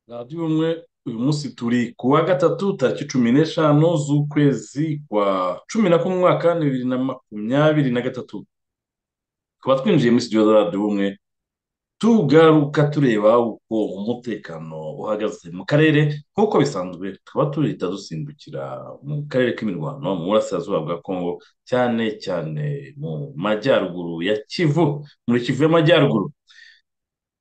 radiyo umwe uyu munsi turi ku wa gatatu tariki cumi n'eshanu z'ukwezi kwa cumi na kumwe umwaka bibiri na makumyabiri na gatatu tukaba twinjiye muri sitidiyo za radiyo umwe tugaruka tureba uko umutekano uhagaze mu karere nk'uko bisanzwe tukaba tuhita dusimbukira mu karere k'imirwano mu burasirazuba bwa kongo cyane cyane mu majyaruguru ya kivu muri kivu y'amajyaruguru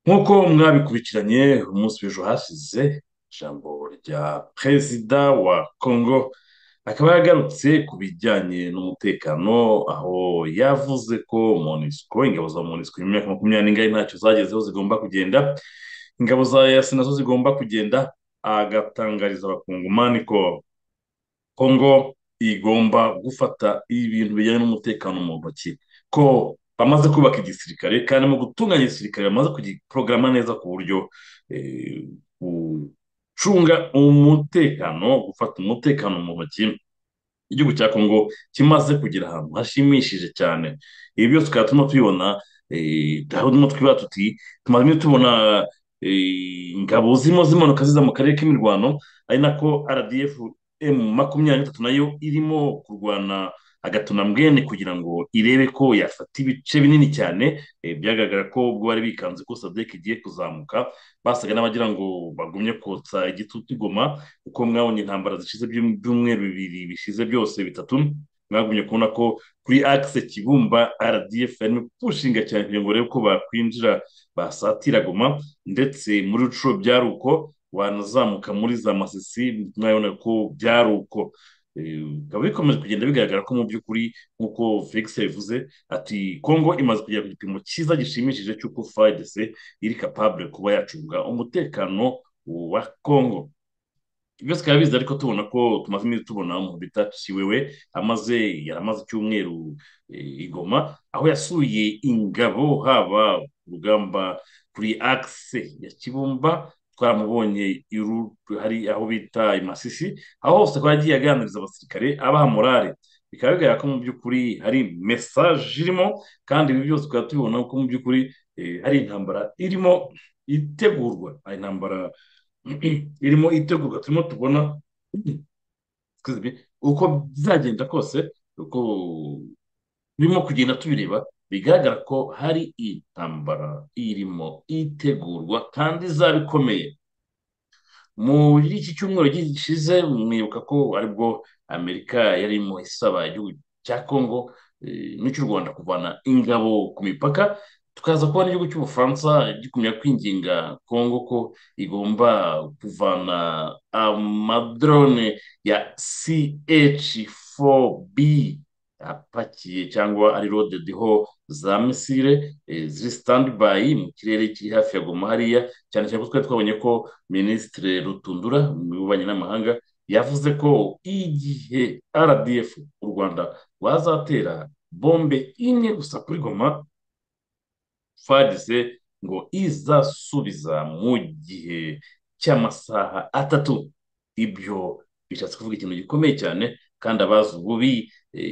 nk'uko mwabikubikiranye umunsi w'ejo hashize ijambo rya perezida wa congo akaba yagarutse ku bijyanye n'umutekano aho yavuze ko monisiko ingabo za monisiko mu myaka makumyabiri n'ingahe ntacyo zagezeho zigomba kugenda ingabo za yasi nazo zigomba kugenda agatangariza abakungumani ko congo igomba gufata ibintu bijyanye n'umutekano mu ntoki ko bamaze kubaka igisirikare kandi mu gutunganya igisirikare bamaze kugiporogama neza ku buryo gucunga umutekano gufata umutekano mu ntoki igihugu cya kongo kimaze kugera ahantu hashimishije cyane ibi byose tukaba turimo tubibona aho turimo twibara tuti tumaze tubona ingabo zirimo zimanuka ziza mu karere k'imirwano ari nako rdf emu makumyabiri na gatatu nayo irimo kurwana agatuna mbwene kugira ngo irebe ko yafata ibice binini cyane byagaragara ko ubwo bari bikanze ko sadeke igiye kuzamuka basaga n'abagira ngo bagumye kotsa igitutu igoma kuko mwabonye intambara zishize by'umweru bibiri bishize byose bitatu mwagumye kubona ko kuri akise kibumba rdf yarimo gushinga cyane kugira ngo barebe ko bakwinjira basatira goma ndetse muri rucuro byari uko wanazamuka muri za masisi mwabona ko byari uko bikaba bikomeje kugenda bigaragara ko mu by'ukuri nk'uko felix yabivuze ati kongo imaze kugera ku gipimo cyiza gishimishije cy'uko fidc iri capable kuba yacunga umutekano wa kongo byose bikaba biza ariko tubona ko tumaze iminsi tubona umuntu bita kiwewe amaze yaramaze icyumweru igoma aho yasuye ingabo haba urugamba kuri akise ya kibumba twaramubonye hari aho bita imasisi aho hose akaba yagiye aganiriza abasirikare abaha morale bikaba bigaragara ko mu by'ukuri hari mesaje irimo kandi ibi byose tukaba tubibona ko mu by'ukuri hari intambara irimo itegurwa hari intambara irimo itegurwa turimo tubona uko bizagenda kose uko birimo kugenda tubireba bigaragara ko hari intambara irimo itegurwa kandi izaba ikomeye muri iki cyumweru gishize mwibuka ko aribwo amerika yarimo isaba igihugu cya kongo n'icy'u rwanda kuvana ingabo ku mipaka tukaza kubona igihugu cy'ubufaransa gikumya kwinginga kongo ko igomba kuvana amadrone ya ch4b apakiye cyangwa ari rode deho za misire ziri sitandibayi mu kirere kiri hafi ya goma hariya cyane cyane ko twari twabonye ko minisitire rutundura mu bubanyi n'amahanga yavuze ko igihe rdf u rwanda rwazatera bombe imwe gusa kuri goma fadise ngo izasubiza mu gihe cy'amasaha atatu ibyo bishatse kuvuga ikintu gikomeye cyane kandi abazi ububi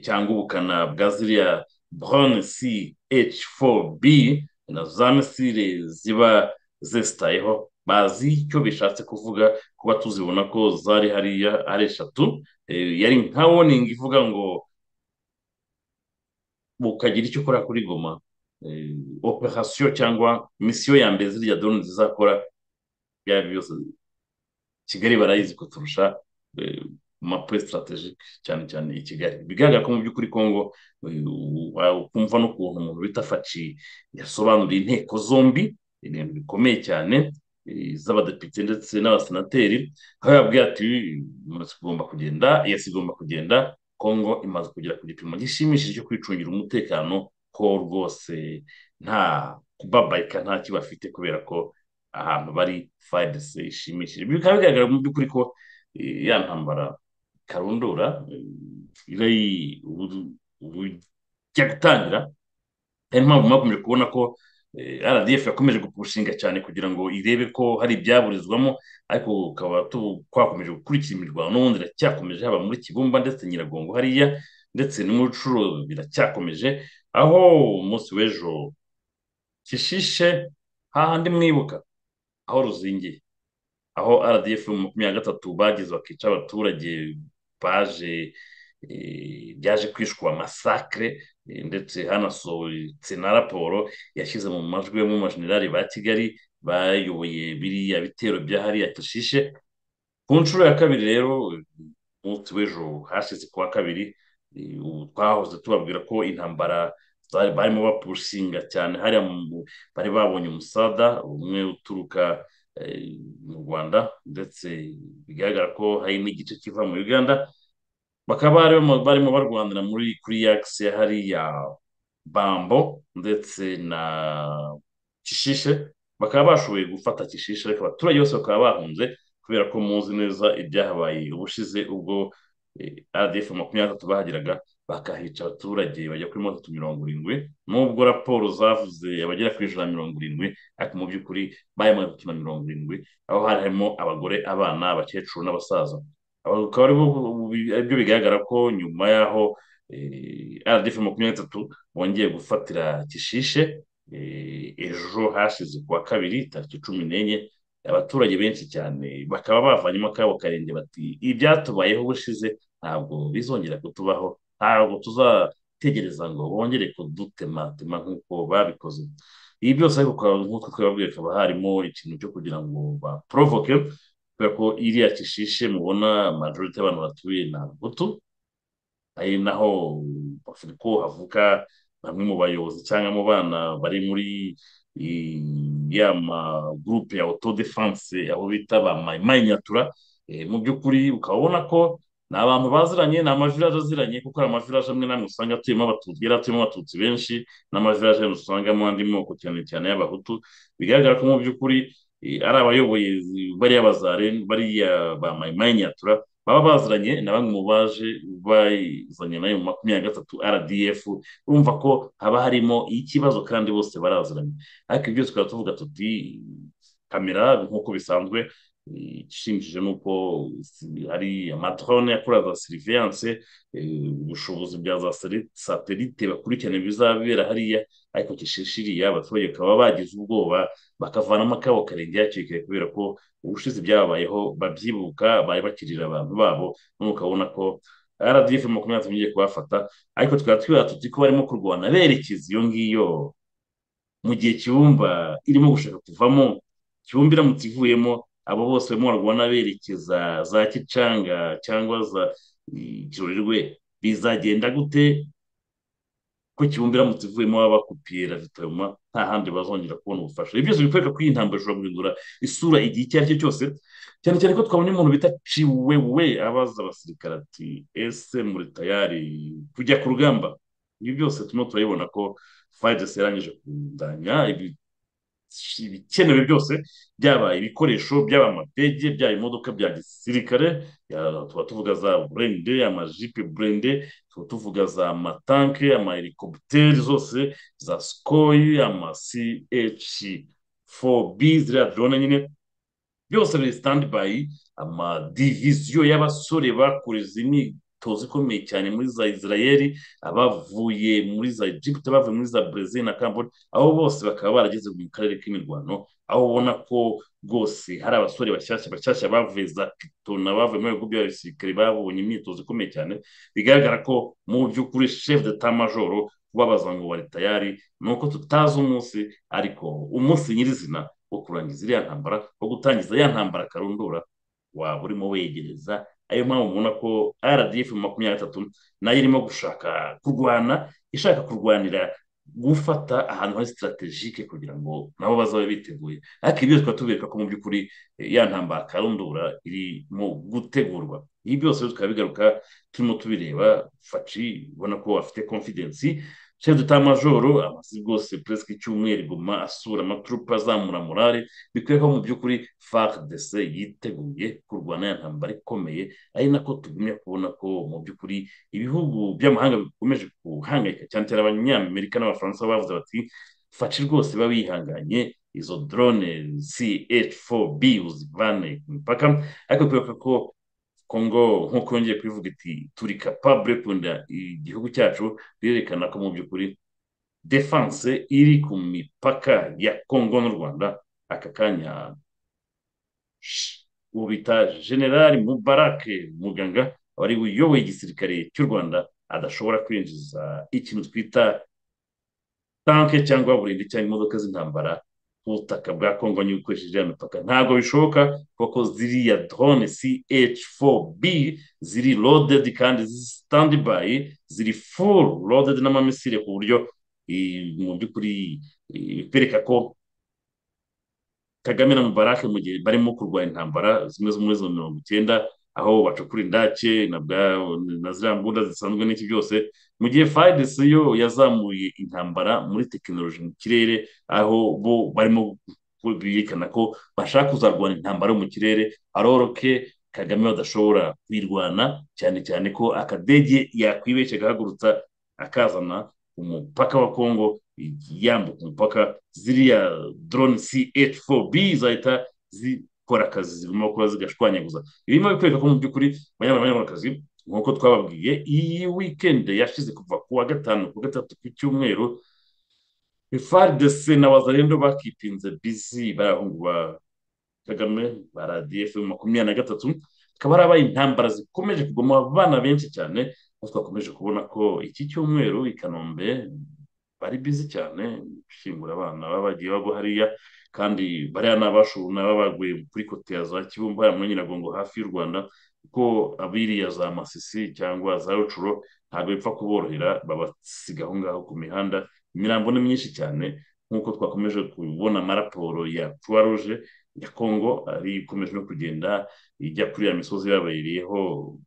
cyangwa ubukana bwa ziriya borone si eci foru bi na za misire ziba zesitayeho bazi icyo bishatse kuvuga kuba tuzibona ko zari hariya ari eshatu yari nka woningi ivuga ngo bukagira icyo ukora kuri goma operasiyo cyangwa misiyo ya mbere ziriya dorone zizakora byaba byose kigali barayizi kuturusha mape sitarategike cyane cyane i kigali bigaragara ko mu by'ukuri kongo ukumva n'ukuntu umuntu bita faci yasobanuriye inteko zombi ibintu bikomeye cyane z'abadepite ndetse n'abasenateri aho yababwira ati umunsi igomba kugenda iyasi igomba kugenda kongo imaze kugera ku gipimo gishimishije cyo kwicungira umutekano ko rwose nta kubabarika nta kibafite kubera ko ahantu bari fayidesi ishimishije bikaba bigaragara mu by'ukuri ko ya ntambara karundura ijya gutangira niyo mpamvu mwakomeje kubona ko rdf yakomeje gupushinga cyane kugira ngo irebe ko hari ibyaburizwamo ariko ukaba twakomeje gukurikira imirwano n'ubundi iracyakomeje haba muri kibumba ndetse nyiragongo hariya ndetse no muri curo biracyakomeje aho umunsi w'ejo kishishe hahandi mwibuka aho ruzingiye aho rdf makumyabiri na gatatu bagize bakica abaturage baje byaje kwishwa masakare ndetse hanasohotse na raporo yashyize mu majwi yo mu majenerali ba kigali bayoboye biriya bitero byahariya kishishe ku nshuro ya kabiri rero umunsi w'ejo hashize kuwa kabiri twahoze tubabwira ko intambara barimo bapushinga cyane hariya bari babonye umusada umwe uturuka mu rwanda ndetse bigaragara ko hari n'igice kiva mu uganda bakaba barimo barwanira muri kuri yakisi hariya bambo ndetse na kishishe bakaba bashoboye gufata kishishe ariko abaturage bose bakaba bahunze kubera ko muzi neza ibyahabaye ubushize ubwo rdf makumyabiri na gatatu bahageraga bakahica abaturage bajya kuri mirongo itatu mirongo irindwi nubwo raporo zavuze abagera kuri ijana na mirongo irindwi ariko mu by'ukuri bayamaze gukina mirongo irindwi aho harimo abagore abana abakecuru n'abasaza akaba aribyo bigaragara ko nyuma y'aho rdf makumyabiri n'itatu bongeye gufatira kishishe ejo hashize kuwa kabiri tariki cumi n'enye abaturage benshi cyane bakaba bavanyemo akabo karenge bati ibyatubayeho ubushize ntabwo bizongera kutubaho ntabwo tuzategereza ngo bongere kudutematema nk'uko babikoze ibi byose ariko nk'uko twababwiye hakaba harimo ikintu cyo kugira ngo baporovoke kubera ko iriya kishishe mubona majorite y'abantu batuye ni abahutu ari naho ko havuka bamwe mu bayobozi cyangwa mu bana bari muri ya magurupe ya autodefense aho bita ba mayinyatura mu by'ukuri ukaba ubona ko ni abantu baziranye ni amavirage aziranye kuko hari amavirage amwe n'amwe usanga atuyemo abatutsi yari atuyemo abatutsi benshi n'amavirage usangamo andi moko cyane cyane y'abahutu bigaragara ko mu by'ukuri ari abayoboye bariya bazare bariya ba mayinyatura baba baziranye na bamwe mu baje bazanye nayo mu makumyabiri na gatatu rdf urumva ko haba harimo ikibazo kandi bose baraziranye ariko ibyo tukaba tuvuga tuti kamera nk'uko bisanzwe ishimishije ni uko hari amadrone akora za siriviyanse ubushobozi bwa za satelite bakurikirana ibizabera hariya ariko kishishiriya abaturage bakaba bagize ubwoba bakavanamo akabo karenge hakiri kubera ko ubushize byababayeho babyibuka bari bakirira abantu babo none ukabona ko rdf makumyabiri na tugiye kubafata ariko tukaba twibaza tuti ko barimo kurwana berekeza iyo ngiyo mu gihe kibumba irimo gushaka kuvamo kibumba iramutse ivuyemo abo bose barimo barwana berekeza za kicanga cyangwa za kirorerwe bizagenda gute ko kibumba iramutse ivuyemo baba bakupiye ravitoma nta handi bazongera kubona ubufasha ibyo byose bikwereka ko iyi ntambaro ishobora guhindura isura igihe icyo ari cyo cyose cyane cyane ko twabonye umuntu bita ciwewe abaza abasirikare ati ese muri tayari kujya ku rugamba ibi byose turimo turabibona ko fayidesi yarangije kundanya ibikenewe byose byaba ibikoresho byaba amapege byaba imodoka bya gisirikare tuba tuvuga za burende amajipe burende tuba tuvuga za amatanke amahelikopiteri zose za sikoyi ama ch 4b ziriya drone nyine byose biri standby amadiviziyo y'abasore bakoreza imyitozo ikomeye cyane muri za israeli abavuye muri za egypt abavuye muri za brazil na cambodia abo bose bakaba barageze mu karere k'imirwano aho ubona ko rwose hari abasore bashyashya bashyashya bavuye za kitona bavuye mu bihugu by'abasirikare babonye imyitozo ikomeye cyane bigaragara ko mu by'ukuri chef d'etat major kubabaza ngo bari tayari ni uko tutazi umunsi ariko umunsi nyirizina wo kurangiza iriya ntambara wo gutangiza ya ntambara karundura waba urimo wegereza ayo mpamvu mubona ko rdf makumyabiri na gatatu nayo irimo gushaka kurwana ishaka kurwanira gufata ahantu hari sitaratejike kugira ngo nabo bazabe biteguye ariko ibyo tukaba tubereka ko mu by'ukuri ya ntambara karundura iri mu gutegurwa ibi byose tukaba bigaruka turimo tubireba faci ubona ko afite confidence chef d'etat majoro amaze rwose presque icyumweru iguma asura amaturupa azamura morale bikwiye ko mu by'ukuri fardc yiteguye kurwana ya ntambara ikomeye ari nako tugumya kubona ko mu by'ukuri ibihugu by'amahanga bikomeje guhangayika cyane cyane abanyamerika n'abafaransa bavuze bati faci rwose biba bihanganye izo drone CH4B uzivane ku mipaka ariko kwibuka ko kongo nk'uko yongeye kubivuga iti turi capable kunda igihugu cyacu birerekana ko mu by'ukuri defense iri ku mipaka ya kongo n'u rwanda aka kanya ubu bita generali mubarake muganga wari uyoboye igisirikare cy'u rwanda adashobora kwinjiza ikintu twita tanke cyangwa burindi cyangwa imodoka z'intambara ku butaka bwa kongo niba ukoresheje iriya mipaka ntabwo bishoboka kuko ziriya drone ch4b ziri loaded kandi standby ziri full loaded n'amamisire ku buryo mu by'ukuri bikwereka ko kagame na mubarake mu gihe barimo kurwanya intambara zimwe zo muri zo mirongo icyenda aho bacukura indake na ziriya mbunda zisanzwe n'iki byose mu gihe fayidesi yo yazamuye intambara muri tekinoloji mu kirere aho bo barimo berekana ko bashaka kuzarwanya intambara yo mu kirere aroroke kagame badashobora kuyirwana cyane cyane ko akadege yakwibeshya agahagurutsa akazana umupaka wa kongo yambuka umupaka ziriya drone ch4b zahita zikora akazi zirimo kuba zigashwanyaguza birimo bikwereka ko mu by'ukuri banyarwandakazi nk'uko twababwiye iyi wikendi yashize kuva ku wa gatanu ku gatatu ku cyumweru frdc na wazarendo bakipinze bizi barahungu ba kagame ba radf makumyabiri na gatatu hakaba harabaye intambara zikomeje kugoma abana benshi cyane aho twakomeje kubona ko iki cyumweru i kanombe bari bizi cyane gushyingura abana baba bagiye bagwa hariya kandi bariya ni abashobora baguye kuri kote ya za kibumba hariya muri nyiragongo hafi y'u rwanda kuko abiriya za masisi cyangwa za rucuro ntabwo bipfa kuborohera babasiga aho ngaho ku mihanda imirambo ni myinshi cyane nk'uko twakomeje kubona amaraporo ya croix rouge ya congo ari ikomeje no kugenda ijya kuri ya misozi yabayiriyeho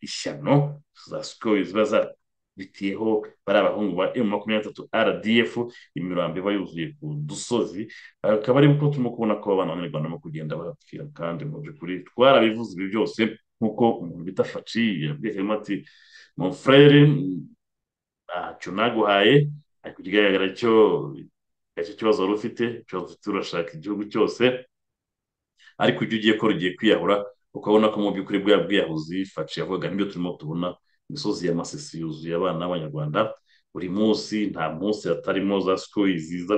ishyano za sikoro ziba bitiyeho bari abahungu ba emu makumyabiri na rdf imirambo iba yuzuye ku dusozi akaba ari uko turimo kubona ko abana b'abanyarwanda barimo kugenda barapfira kandi mu by'ukuri twarabivuze ibi byose nk'uko umuntu bita faci yabwihemo ati mufurere ntacyo naguhaye ariko ikigaragara cyo icyo kibazo wari ufite ikibazo ufite urashaka igihugu cyose ariko ibyo ugiye ko rugiye kwiyahura ukabona ko mu by'ukuri bwa bwiyahuzi faci yavugaga nibyo turimo tubona imisozi ya masisi yuzuye abana b'abanyarwanda buri munsi nta munsi hatarimo za sikori ziza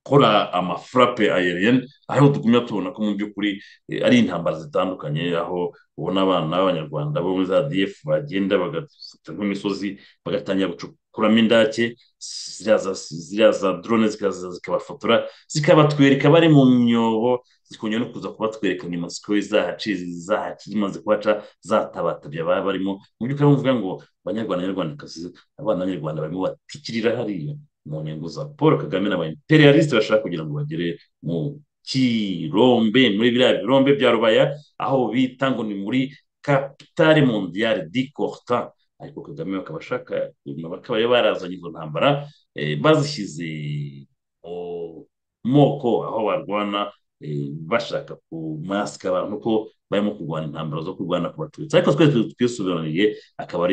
gukora amafurape ayeriyeni aho tugumya tubona ko mu by'ukuri ari intambara zitandukanye aho ubona abana b'abanyarwanda bo muri za diyefu bagenda bagafata nk'imisozi bagatangira gucukuramo indake ziriya za drone zikaza zikabafotora zikabatwereka bari mu myobo zikongera no kuza kubatwereka nyuma sikoro zahaciye zahaciye zimaze kuhaca zatabatabye ababa barimo mu by'ukuri bavuga ngo abanyarwanda abanyarwandakazi abana b'abanyarwanda barimo batikirira hariya mu ntego za paul kagame n'aba imperialisite bashaka kugira ngo bagere mu kirombe muri biriya birombe bya rubaya aho bita ngo ni muri kapitale mondiyale di korta ariko kagame bakaba ashaka bakaba barazanye izo ntambara bazishyize mu moko aho barwana bashaka kumasika abantu ko barimo kurwana intambara zo kurwana ku batutsi ariko twese twisobanuriye akaba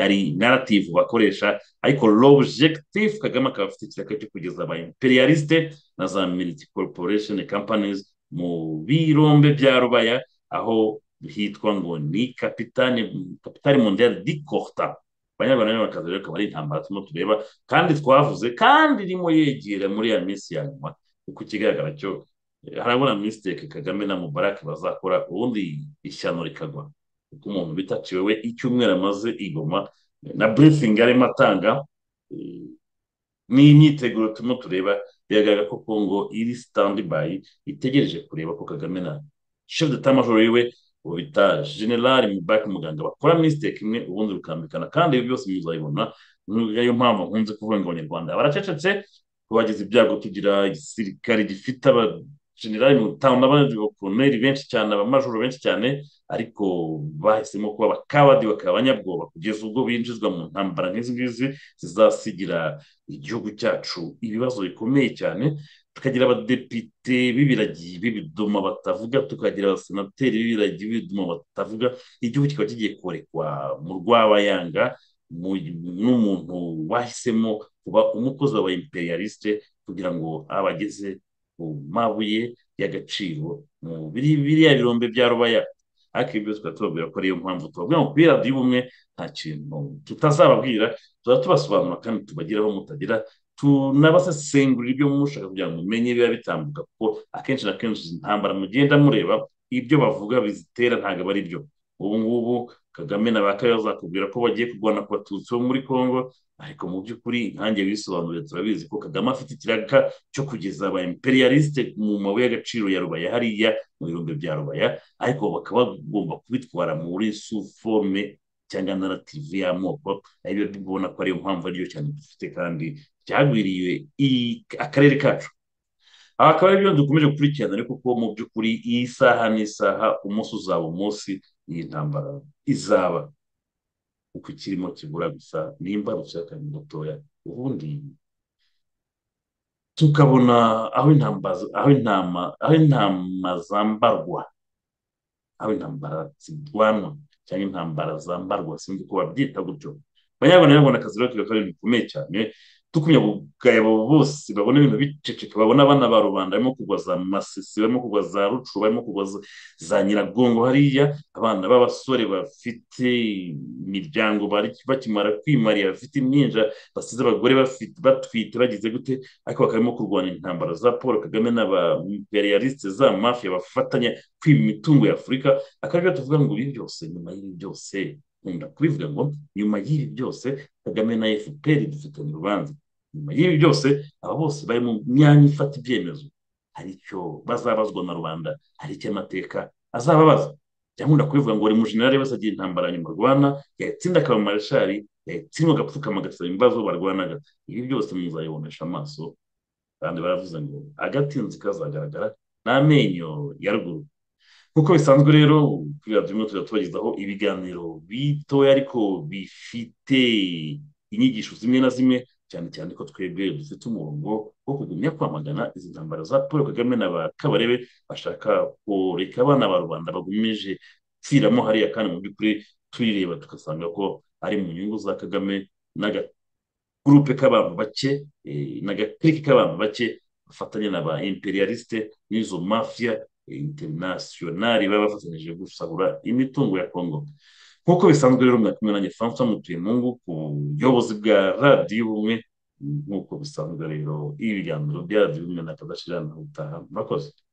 ari narativu bakoresha ariko l'objectif kagame akaba afite ikiraka cyo kugeza aba imperialiste na za militi corporation companies mu birombe bya rubaya aho hitwa ngo ni kapitane kapitale mondiale di corta abanyarwanda rero bakaza rero akaba ari intambara turimo tureba kandi twavuze kandi irimo yegera muri ya minsi ya nyuma kuko ikigaragara cyo harabona misiteke kagame na mubarake bazakora ubundi ishyano rikagwa kuko umuntu bitaciwe we icyumweru amaze igoma na burifingi arimo atanga n'imyiteguro turimo tureba biragaragara ko kongo iri sitandibayi itegereje kureba ko kagame na shefu de tamajoro yiwe ubu bita generali mubarake muganga bakora misiteke imwe ubundi rukambikana kandi ibi byose muzabibona niyo mpamvu nkunze kuvuga ngo abanyarwanda baracecetse kubagize ibyago tugira igisirikare gifite aba generali mutamu n'abandi bakoneri benshi cyane abamajoro benshi cyane ariko bahisemo kuba abakabadi bakaba abanyabwoba kugeza ubwo binjizwa mu ntambara nk'izi ngizi zizasigira igihugu cyacu ibibazo bikomeye cyane tukagira abadepite b'ibiragi b'ibiduma batavuga tukagira abasenateri b'ibiragi b'ibiduma batavuga igihugu kikaba kigiye korekwa mu rw'abayanga n'umuntu wahisemo kuba umukozi wa imperialiste kugira ngo abageze ku mabuye y'agaciro mu biriya birombe bya rubaya ariko ibyo tukaba tubabwira ko ariyo mpamvu tubabwira ngo kuri radiyo ubumwe nta kintu tutazababwira tuzaba tubasobanura kandi tubagiraho mutagira tunabasesengurira ibyo mushaka kugira ngo mumenye biba bitambuka kuko akenshi na kenshi izi ntambara mugenda mureba ibyo bavuga bizitera ntabwo aba ari byo ubu ngubu kagame na ba kariya bazakubwira ko bagiye kurwana ku batutsi bo muri congo ariko mu by'ukuri nkange wisobanuriye turabizi ko kagame afite ikiraka cyo kugeza aba imperialiste mu mabuye y'agaciro ya rubaya hariya mu birombe bya rubaya ariko bakaba bagomba kubitwara muri suforme cyangwa narativu y'amoko aribyo tubona ko ariyo mpamvu ariyo cyane dufite kandi byagwiriye akarere kacu aha akaba aribyo dukomeje gukurikirana ariko ko mu by'ukuri iyi saha n'isaha umunsi uzaba umunsi iyi ntambara izaba uko ikirimo kibura gusa nimba kandi mutoya ubundi tukabona aho intamba aho intama aho intama zambarwa aho intambara zirwanwa cyangwa intambara zambarwa sinzi uko babyita gutyo abanyarwanda nabo akazi rero kari bikomeye cyane dukumya ubugabo bose babona ibintu biceceka babona abana ba rubanda barimo kugwa za masisi barimo kugwa za rucu barimo kugwa za nyiragongo hariya abana b'abasore bafite imiryango bakimara kwimarira bafite impinja basize abagore batwite bagize gute ariko bakarimo kurwanya intambara za paul kagame n'abamperiyalisite za mafiya bafatanya kwiba imitungo ya afurika akaryo tuvuga ngo ibi byose nyuma y'ibi byose nkunda kubivuga ngo nyuma y'ibi byose kagame na fpr dufitanye urubanza nyuma y'ibi byose aba bose bari mu myanya ifata ibyemezo hari icyo bazabazwa na rubanda hari icyo amateka azababaza byakunda kubivuga ngo buri mujenerali wese agira intambara nyuma arwana yatsinda akaba mareshari yatsindwa agapfukama agasaba imbabazi uwo barwanaga ibi byose muzabibonesha amaso kandi baravuze ngo agatinzi kazagaragara n'amenyo ya ruguru nk'uko bisanzwe rero kuri radiyo imwe tujya tubagezaho ibiganiro bitoya ariko bifite inyigisho zimwe na zimwe cyane cyane ko twebwe dufite umurongo wo kugumya kwamagana izi ntambara za paul kagame na ba kabarebe bashaka kureka abana ba rubanda bagumeje gupfiramo hariya kandi mu by'ukuri tuyireba tugasanga ko ari mu nyungu za kagame n'agagurupe k'abantu bake n'agakariki k'abantu bake bafatanya na ba imperialiste n'izo mafiya interinasiyonari baba bafatanyije gusahura imitungo ya kongo nk'uko bisanzwe rero mwari kumwe nanjye francois mutuyemungu ku buyobozi bwa radiyo ubumwe nk'uko bisanzwe rero ibiganiro bya radiyo ubumwe na kadashira na utaha murakoze